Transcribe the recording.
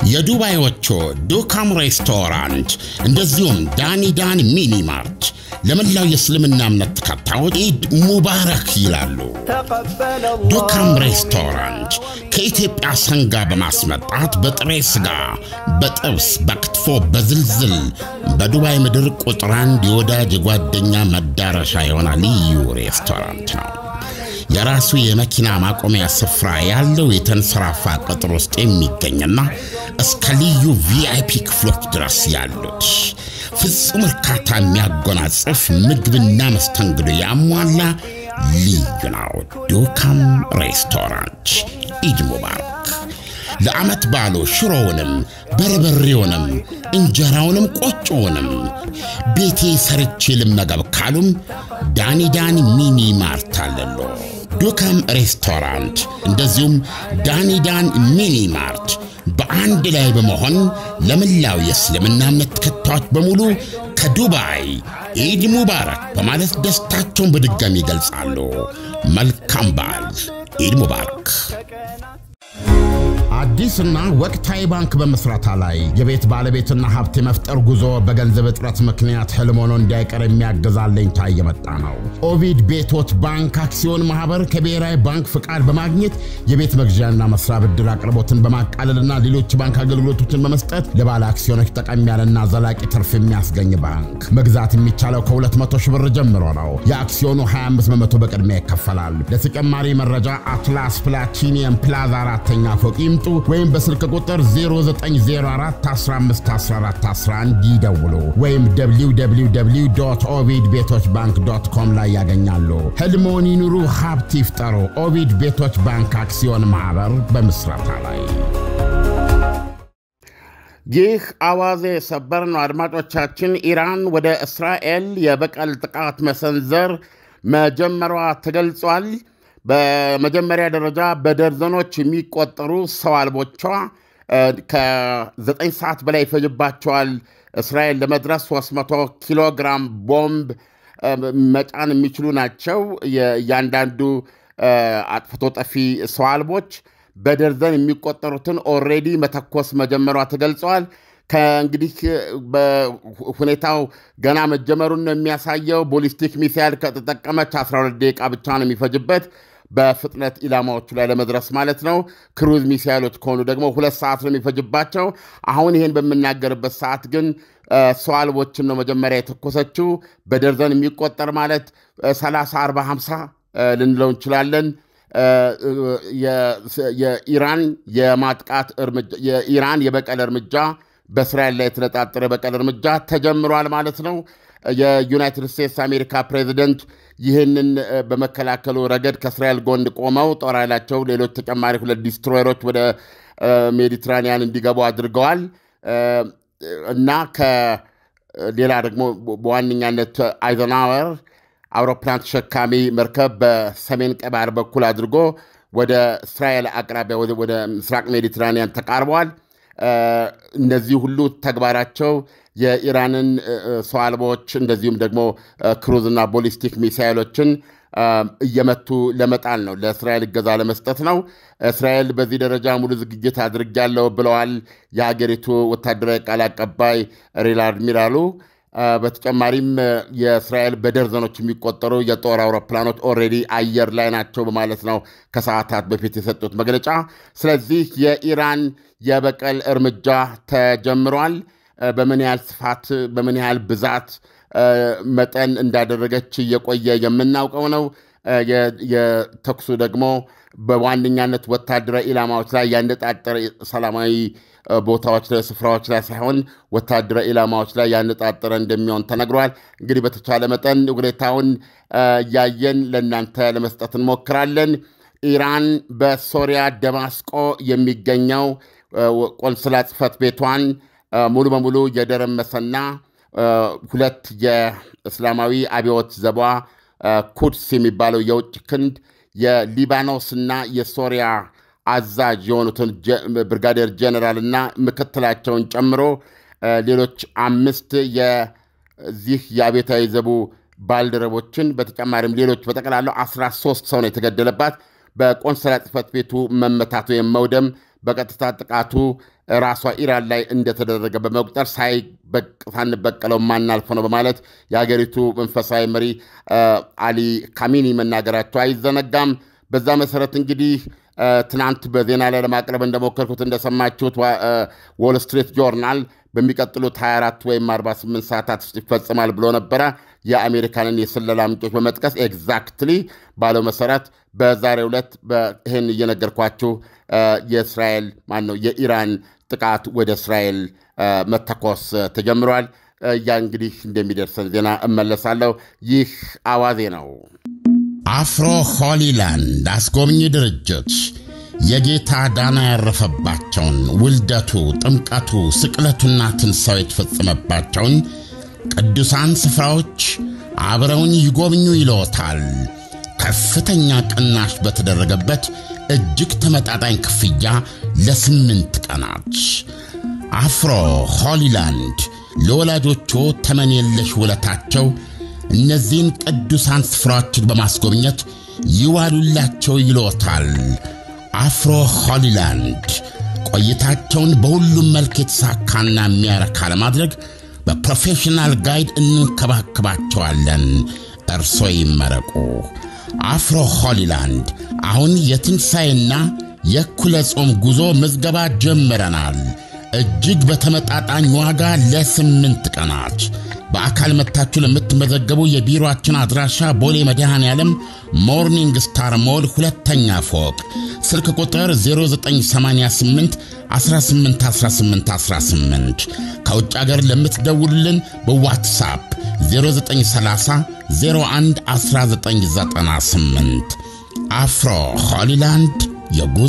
የዱባዮቹ ዱካም ሬስቶራንት እንደዚሁም ዳኒ ዳን ሚኒ ማርት ለመላው የእስልምና እምነት ተከታዮች ኢድ ሙባረክ ይላሉ። ዱካም ሬስቶራንት ከኢትዮጵያ ሰንጋ በማስመጣት በጥሬ ሥጋ፣ በጥብስ፣ በክትፎ፣ በዝልዝል በዱባይ ምድር ቁጥር አንድ የወዳጅ የጓደኛ መዳረሻ የሆነ ልዩ ሬስቶራንት ነው። የራሱ የመኪና ማቆሚያ ስፍራ ያለው የተንሰራፋ ቅጥር ውስጥ የሚገኝና እስከ ልዩ ቪአይፒ ክፍሎች ድረስ ያሉት ፍጹም እርካታ የሚያጎናጽፍ ምግብና መስተንግዶ ያሟላ ልዩ ነው። ዱካም ሬስቶራንት ኢድ ሙባረክ። ለዓመት ባሉ ሽሮውንም በርበሬውንም እንጀራውንም ቆጮውንም ቤቴ ሰርቼ ልመገብ ካሉም ዳኒዳን ሚኒ ማርት አለሎ። ዱካም ሬስቶራንት እንደዚሁም ዳኒዳን ሚኒ ማርት በአንድ ላይ በመሆን ለመላው የእስልምና እምነት ተከታዮች በሙሉ ከዱባይ ኢድ ሙባረክ በማለት ደስታቸውን በድጋሚ ይገልጻሉ። መልካም በዓል። ኢድ ሙባረክ። አዲስና ወቅታዊ ባንክ በመስራታ ላይ የቤት ባለቤትና ሀብት የመፍጠር ጉዞ በገንዘብ እጥረት ምክንያት ህልም ሆኖ እንዳይቀር የሚያግዝ አለኝታ እየመጣ ነው። ኦቪድ ቤቶች ባንክ አክሲዮን ማህበር ከብሔራዊ ባንክ ፍቃድ በማግኘት የቤት መግዣና መስሪያ ብድር አቅርቦትን በማቃለልና ሌሎች ባንክ አገልግሎቶችን በመስጠት ለባለ አክሲዮኖች ጠቀም ያለና ዘላቂ ትርፍ የሚያስገኝ ባንክ። መግዛት የሚቻለው ከ200 ሺህ ብር ጀምሮ ነው። የአክሲዮኑ 25 በመቶ በቅድሚያ ይከፈላል። ለተጨማሪ መረጃ አትላስ ፕላቲኒየም ፕላዛ አራተኛ ፎቅ ይምጡ ወይም በስልክ ቁጥር 0904151411 ይደውሉ ወይም www ኦቪድ ቤቶች ባንክ ዶት ኮም ላይ ያገኛሉ። ህልሞን ይኑሩ፣ ሀብት ይፍጠሩ። ኦቪድ ቤቶች ባንክ አክሲዮን ማኅበር በምስረታ ላይ። ይህ አዋዜ ሰበር ነው። አድማጮቻችን፣ ኢራን ወደ እስራኤል የበቀል ጥቃት መሰንዘር መጀመሯ ተገልጿል። በመጀመሪያ ደረጃ በደርዘኖች የሚቆጠሩ ሰው አልቦቿ ከዘጠኝ ሰዓት በላይ ይፈጅባቸዋል እስራኤል ለመድረስ 300 ኪሎ ግራም ቦምብ መጫን የሚችሉ ናቸው። እያንዳንዱ አጥፍቶ ጠፊ ሰው አልቦች በደርዘን የሚቆጠሩትን ኦልሬዲ መተኮስ መጀመሯ ተገልጸዋል። ከእንግዲህ ሁኔታው ገና መጀመሩን ነው የሚያሳየው። ቦሊስቲክ ሚሳይል ከተጠቀመች 12 ደቂቃ ብቻ ነው የሚፈጅበት በፍጥነት ኢላማዎቹ ላይ ለመድረስ ማለት ነው። ክሩዝ ሚሳይሎች ከሆኑ ደግሞ ሁለት ሰዓት ነው የሚፈጅባቸው። አሁን ይህን በምናገርበት ሰዓት ግን ሰው አልቦችን ነው መጀመሪያ የተኮሰችው። በደርዘን የሚቆጠር ማለት 30፣ 40፣ 50 ልንለው እንችላለን። የኢራን የማጥቃት የኢራን የበቀል እርምጃ በእስራኤል ላይ የተነጣጠረ የበቀል እርምጃ ተጀምሯል ማለት ነው። የዩናይትድ ስቴትስ አሜሪካ ፕሬዚደንት ይህንን በመከላከሉ ረገድ ከእስራኤል ጎን ቆመው ጦር ኃይላቸው ሌሎች ተጨማሪ ሁለት ዲስትሮየሮች ወደ ሜዲትራኒያን እንዲገቡ አድርገዋል እና ከሌላ ደግሞ በዋነኛነት አይዘናወር አውሮፕላን ተሸካሚ መርከብ በሰሜን ቀይ ባህር በኩል አድርጎ ወደ እስራኤል አቅራቢያ ወደ ምስራቅ ሜዲትራኒያን ተቃርበዋል። እነዚህ ሁሉ ተግባራቸው የኢራንን ሰው አልባዎች እንደዚሁም ደግሞ ክሩዝና ቦሊስቲክ ሚሳይሎችን እየመቱ ለመጣል ነው። ለእስራኤል እገዛ ለመስጠት ነው። እስራኤል በዚህ ደረጃ ሙሉ ዝግጅት አድርጊያለሁ ብለዋል የሀገሪቱ ወታደራዊ ቃል አቀባይ ሪር አድሚራሉ። በተጨማሪም የእስራኤል በደርዘኖች የሚቆጠሩ የጦር አውሮፕላኖች ኦልሬዲ አየር ላይ ናቸው በማለት ነው ከሰዓታት በፊት የሰጡት መግለጫ። ስለዚህ የኢራን የበቀል እርምጃ ተጀምሯል። በምን ያህል ስፋት፣ በምን ያህል ብዛት መጠን እንዳደረገች እየቆየ የምናውቀው ነው። የተኩሱ ደግሞ በዋነኛነት ወታደራዊ ኢላማዎች ላይ ያነጣጠረ ሰላማዊ ቦታዎች ላይ ስፍራዎች ላይ ሳይሆን ወታደራዊ ኢላማዎች ላይ ያነጣጠረ እንደሚሆን ተነግሯል። እንግዲህ በተቻለ መጠን ሁኔታውን እያየን ለእናንተ ለመስጠት እንሞክራለን። ኢራን በሶሪያ ደማስቆ የሚገኘው ቆንስላ ጽሕፈት ቤቷን ሙሉ በሙሉ የደረመሰና ሁለት የእስላማዊ አብዮት ዘቧ ኩድስ የሚባለው የውጭ ክንድ የሊባኖስና የሶሪያ አዛዥ የሆኑትን ብርጋዴር ጀኔራልና ምክትላቸውን ጨምሮ ሌሎች አምስት የዚህ የአብዮታዊ ዘቡ ባልደረቦችን በተጨማሪም ሌሎች በጠቅላላው 13 ሰው ነው የተገደለባት። በቆንስላ ጽሕፈት ቤቱ መመታት ወይም መውደም በቀጥታ ጥቃቱ ራሷ ኢራን ላይ እንደተደረገ በመቁጠር ሳንበቀለው ማናልፈው ነው በማለት የሀገሪቱ መንፈሳዊ መሪ አሊ ካሚኒ መናገራቸው አይዘነጋም። በዛ መሰረት እንግዲህ ትናንት በዜና ላይ ለማቅረብ እንደሞከርኩት እንደሰማችሁት ዎል ስትሪት ጆርናል በሚቀጥሉት 24 ወይም 48 ሰዓታት ውስጥ ይፈጽማል ብሎ ነበረ። የአሜሪካንን የስለላ ምንጮች በመጥቀስ ኤግዛክትሊ ባለው መሰረት በዛሬው ዕለት ይህን እየነገርኳችሁ የእስራኤል ማን ነው የኢራን ጥቃት ወደ እስራኤል መተኮስ ተጀምሯል። ያ እንግዲህ እንደሚደርሰን ዜና እመለሳለሁ። ይህ አዋዜ ነው። አፍሮ ሆሊላንድ አስጎብኚ ድርጅት የጌታ ዳና ያረፈባቸውን ውልደቱ፣ ጥምቀቱ፣ ስቅለቱና ትንሣኤው የተፈጸመባቸውን ቅዱሳን ስፍራዎች አብረውን ይጎብኙ ይለዎታል። ከፍተኛ ቅናሽ በተደረገበት እጅግ ተመጣጣኝ ክፍያ ለስምንት ቀናት አፍሮ ሆሊላንድ ለወላጆቹ ተመን የለሽ ውለታቸው እነዚህን ቅዱሳን ስፍራዎችን በማስጎብኘት ይዋሉላቸው ይሎታል። አፍሮ ሆሊላንድ ቆይታቸውን በሁሉም መልክ የተሳካና የሚያረካ ለማድረግ በፕሮፌሽናል ጋይድ እንንከባከባቸዋለን። እርሶ ይመረቁ። አፍሮ ሆሊላንድ አሁን የትንሣኤና የእኩለ ጾም ጉዞ ምዝገባ ጀምረናል። እጅግ በተመጣጣኝ ዋጋ ለስምንት ቀናት በአካል መጥታችሁ ለምትመዘገቡ የቢሮአችን አድራሻ ቦሌ መድኃኔ ዓለም ሞርኒንግ ስታር ሞል ሁለተኛ ፎቅ ስልክ ቁጥር 0988 181818 ከውጭ አገር ለምትደውሉልን በዋትሳፕ 0930 01 1998 አፍሮ ሆሊላንድ የጉዞ